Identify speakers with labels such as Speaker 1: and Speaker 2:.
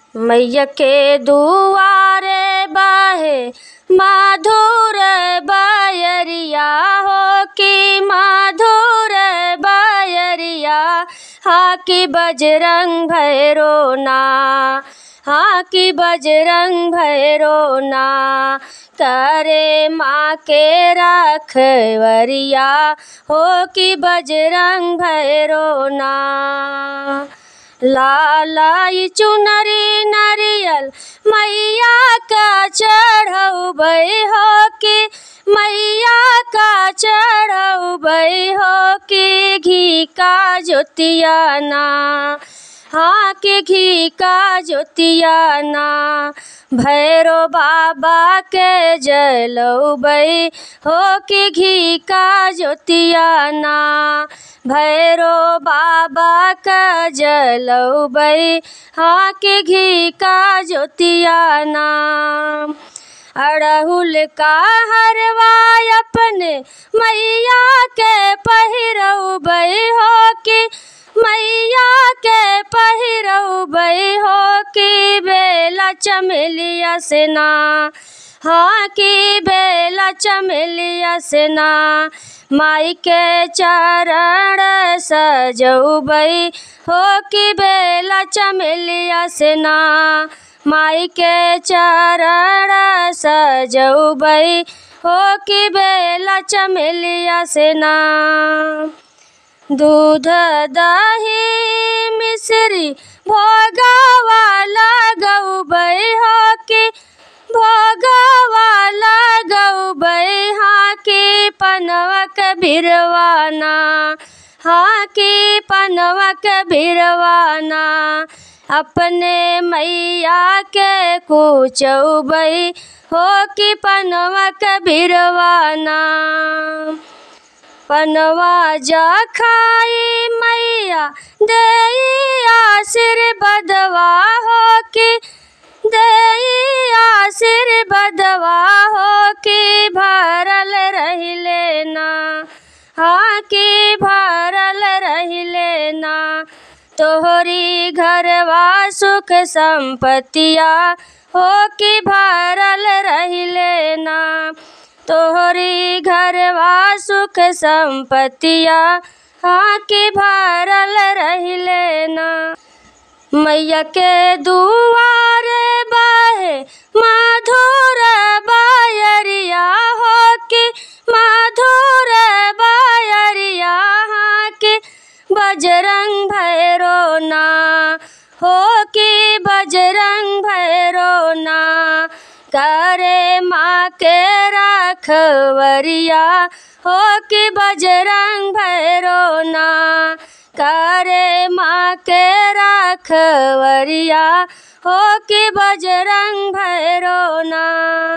Speaker 1: मैया के दुआरे बहे माधुर बयरिया हो कि माधुर बयरिया हा कि बजरंग भैरो ना हाँ कि बजरंग भैरो ना करे माँ के रखवरिया हो कि बजरंग भैरो ना लालाई चुनरी नरियल मैया का चढ़ौबै हो कि मैया का चढ़ौबै हो कि घी का ज्योतिया ना हाँ के घी का ज्योतिया ना भैरो बाबा के जलौबै हो कि घी का ज्योतिया ना भैरो बाबा का जलौबै हाँ के घी का ज्योतिया ना अड़हुल का हरवा अपने मैया के पहिरौबै हो कि मैया के पहिरौबै हो कि बेला चमेलिया से ना हाँ कि बेला चमेलिया से ना माई के चरण सजौबै हो कि बेला चमेलिया से ना माई के चरण सजौबै हो कि बेला चमेलिया से ना दूध दही मिश्री भोगवा लगौबै हो कि भोगवा लगौबै हाँ कि पनवक भिरवाना हाँ कि पनवक भिरवाना अपने मैया के कुचौबै हो कि पनवक भिरवाना पनवा जा खाई मैया दई आशीर्वादवा हो कि दई आशीर्वादवा हो कि भरल रहिले ना हाँ कि भरल रहिले ना तोहरी घरवा सुख संपत्तिया हो कि भरल रहिले ना तोहरी घरवा सुख संपत्तिया हाँ कि भरल रहिले ना मैया के दुआरे बहे माधुर बायरिया हो कि माधुर बायरिया हाँ कि बजरंग भैरो ना हो कि बजरंग भैरो ना करे माँ के रखवरिया हो कि बजरंग भैरो ना करे माँ के रखवरिया हो कि बजरंग भैरो ना